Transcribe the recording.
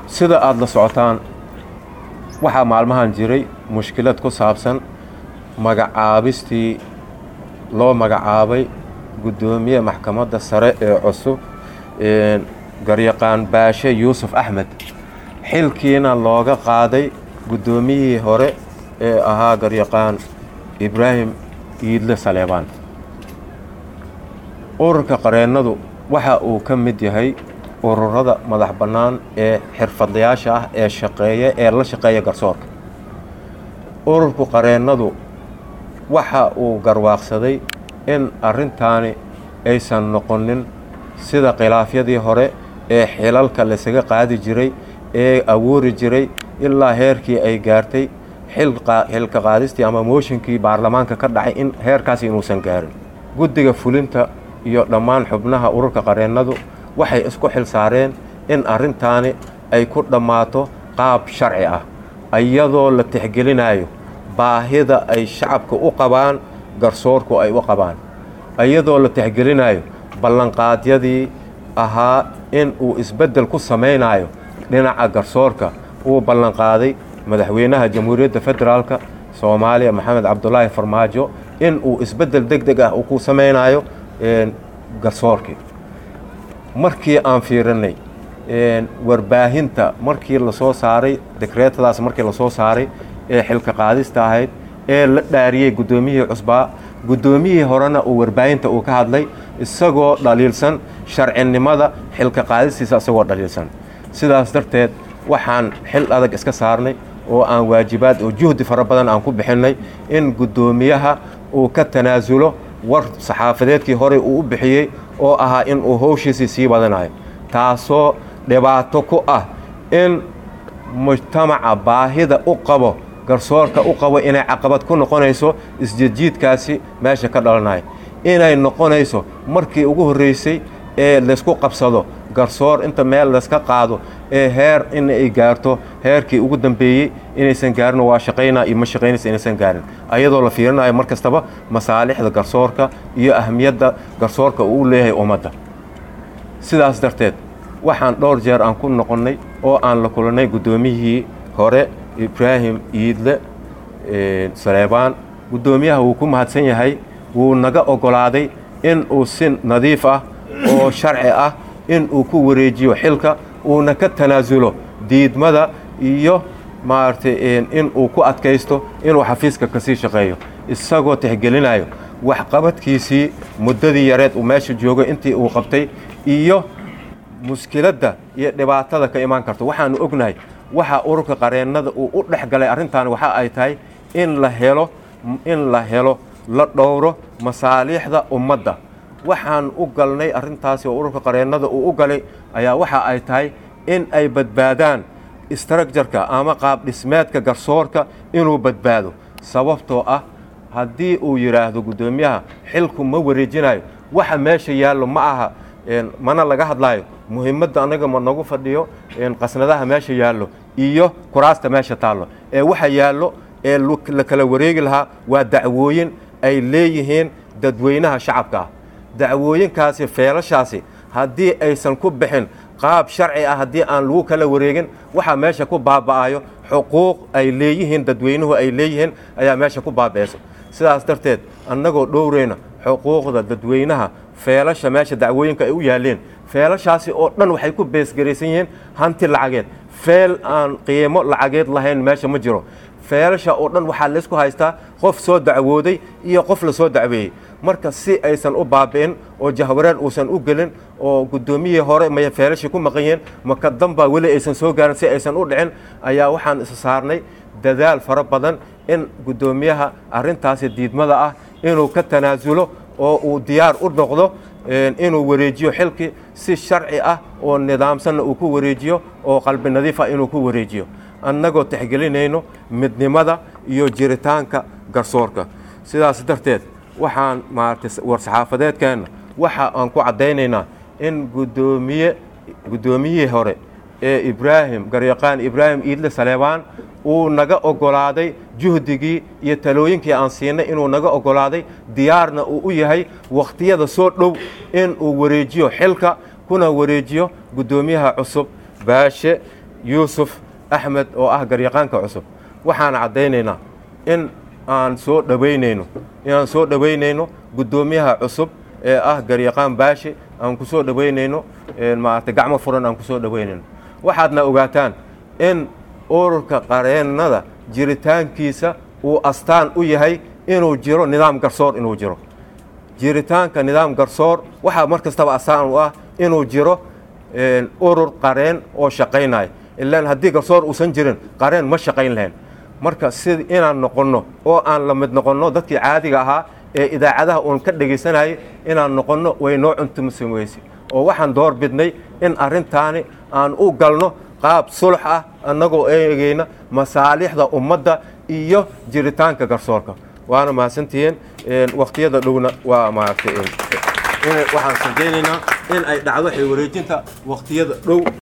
sida aada la socotaan waxaa maalmahan jiray mushkilad ku saabsan magacaabistii loo magacaabay guddoomiye maxkamadda sare ee cusub garyaqaan baashe yuusuf axmed xilkiina looga qaaday guddoomiyihii hore ee ahaa garyaqaan ibraahim iidle saleebaan ururka qareennadu waxa uu ka mid yahay ururada madax bannaan ee xirfadlayaasha ah ee shaqeeya ee la shaqeeya garsoorka ururku qareennadu waxa uu garwaaqsaday in arrintaani aysan noqonin sida khilaafyadii hore ee xilalka laysaga qaadi jiray ee awoori jiray ilaa heerkii ay gaartay xilka qaadistii ama mooshinkii baarlamaanka ka dhacay in heerkaasi inuusan gaarin guddiga fulinta iyo dhammaan xubnaha ururka qareennadu waxay isku xil saareen in arrintaani ay ku dhammaato qaab sharci ah iyadoo la tixgelinayo baahida ay shacabka u qabaan garsoorku ay u qabaan iyadoo la tixgelinayo ballanqaadyadii ahaa in uu isbeddel ku samaynayo dhinaca garsoorka uu ballanqaaday madaxweynaha jamhuuriyadda federaalka soomaaliya maxamed cabdulaahi farmaajo in uu isbeddel deg deg ah uu ku samaynayo garsoorkii markii aan fiirinay warbaahinta markii lasoo saaray dekreetadaas markii lasoo saaray ee xilka qaadista ahayd ee la dhaariyey guddoomiyihii cusbaa guddoomiyihii horena uu warbaahinta uu ka hadlay isagoo dhaliilsan sharcinimada xilka qaadistiisa isagoo dhaliilsan sidaas darteed waxaan xil adag iska saarnay oo aan waajibaad oo juhdi fara badan aan ku bixinnay in guddoomiyaha uu ka tanaasulo war saxaafadeedkii horey uu u bixiyey oo ahaa in uu howshiisii sii badanayo taasoo dhibaato ku ah in mujtamaca baahida u qabo garsoorka u qabo inay caqabad ku noqonayso isjiidjiidkaasi meesha ka dhalanayo inay noqonayso markii ugu horreysay ee laysku qabsado garsoor inta meel layska qaado ee heer in ay gaarto heerkii ugu dambeeyey inaysan gaarin waa shaqaynaa iyo ma shaqaynaysa inaysan gaarin ayadoo la fiirinayo mar kastaba masaalixda garsoorka iyo ahmiyadda garsoorka uu leeyahay ummadda sidaas darteed waxaan dhowr jeer aan ku noqonnay oo aan la kulannay guddoomiyihii hore ibraahim iidle saleebaan guddoomiyaha wuu ku mahadsan yahay wuu naga oggolaaday in uu si nadiif ah oo sharci ah in uu ku wareejiyo xilka uuna ka tanaasulo diidmada iyo maaragtay in uu ku adkaysto inuu xafiiska kasii shaqeeyo isagoo tixgelinayo waxqabadkiisii muddadii yareed uu meesha joogo intii uu qabtay iyo muskiladda iyo dhibaatada ka imaan karto waxaanu ognahay waxa ururka qareennada uu u dhex galay arrintan waxa ay tahay in la helo in la helo la dhowro masaaliixda ummadda waxaan u galnay arrintaasi oo ururka qareennada uu u galay ayaa waxa ay tahay in ay badbaadaan istraktjarka ama qaab dhismeedka garsoorka inuu badbaado sababtoo ah haddii uu yidhaahdo guddoomiyaha xilku ma wareejinayo waxa meesha yaallo ma aha mana laga hadlaayo muhiimadda annaga ma nagu fadhiyo qasnadaha meesha yaallo iyo kuraasta meesha taallo ee waxa yaallo ee la kala wareegi lahaa waa dacwooyin ay leeyihiin dadweynaha shacabka ah dacwooyinkaasi feelashaasi haddii aysan ku bixin qaab sharci ah haddii aan lagu kala wareegin waxaa meesha ku baaba'ayo xuquuq ay leeyihiin dadweynuhu ay leeyihiin ayaa meesha ku baaba'ayso sidaas darteed annagoo dhowreyna xuquuqda dadweynaha feelasha meesha dacwooyinka ay u yaaleen feelashaasi oo dhan waxay ku beesgaraysan yihiin hanti lacageed feel aan qiimo lacageed lahayn meesha ma jiro feelasha oo dhan waxaa laysku haystaa qof soo dacwooday iyo qof la soo dacweeyey marka si aysan u baabi'in oo jahwareer uusan u gelin oo guddoomiyihii hore maya feelashii ku maqan yihiin maka danbaa weli aysan soo gaarin si aysan u dhicin ayaa waxaan isa saarnay dadaal fara badan in guddoomiyaha arrintaasi diidmada ah inuu ka tanaasulo oo uu diyaar u noqdo inuu wareejiyo xilkii si sharci ah oo nidaamsanna uu ku wareejiyo oo qalbi nadiif ah inuu ku wareejiyo annagoo tixgelinayno midnimada iyo jiritaanka garsoorka sidaas darteed waxaan maaragtay war-saxaafadeedkeenna waxa aan ku caddaynaynaa in guddoomiye guddoomiyihii hore ee ibraahim garyaqaan ibraahim iidle saleebaan uu naga oggolaaday juhdigii iyo talooyinkii aan siinay inuu naga oggolaaday diyaarna uu u yahay wakhtiyada soo dhow in uu wareejiyo xilka kuna wareejiyo guddoomiyaha cusub baashe yuusuf axmed oo ah garyaqaanka cusub waxaan caddaynaynaa in aan soo dhowaynayno inaan soo dhowaynayno guddoomiyaha cusub ee ah garyaqaan baashe aan ku soo dhowaynayno maaragtay gacmo furan aan ku soo dhowaynayno waxaadna ogaataan in ururka qareennada jiritaankiisa uu astaan u yahay inuu jiro nidaam garsoor inuu jiro jiritaanka nidaam garsoor waxaa mar kastaba astaan u ah inuu jiro urur qareen oo shaqaynaya ilaan haddii garsoor uusan jirin qareen ma shaqayn lahayn marka si inaan noqonno oo aan la mid noqonno dadkii caadiga ahaa ee idaacadaha uun ka dhegaysanayay inaan noqonno way noo cuntumasan weyse oo waxaan door bidnay in arrintaani aan u galno qaab sulx ah annagoo eegayna masaalixda ummadda iyo jiritaanka garsoorka waana mahadsantihiin wakhtiyada dhowna waa maaragtay waxaan sadaynaynaa in ay dhacdo xilwareejinta wakhtiyada dhow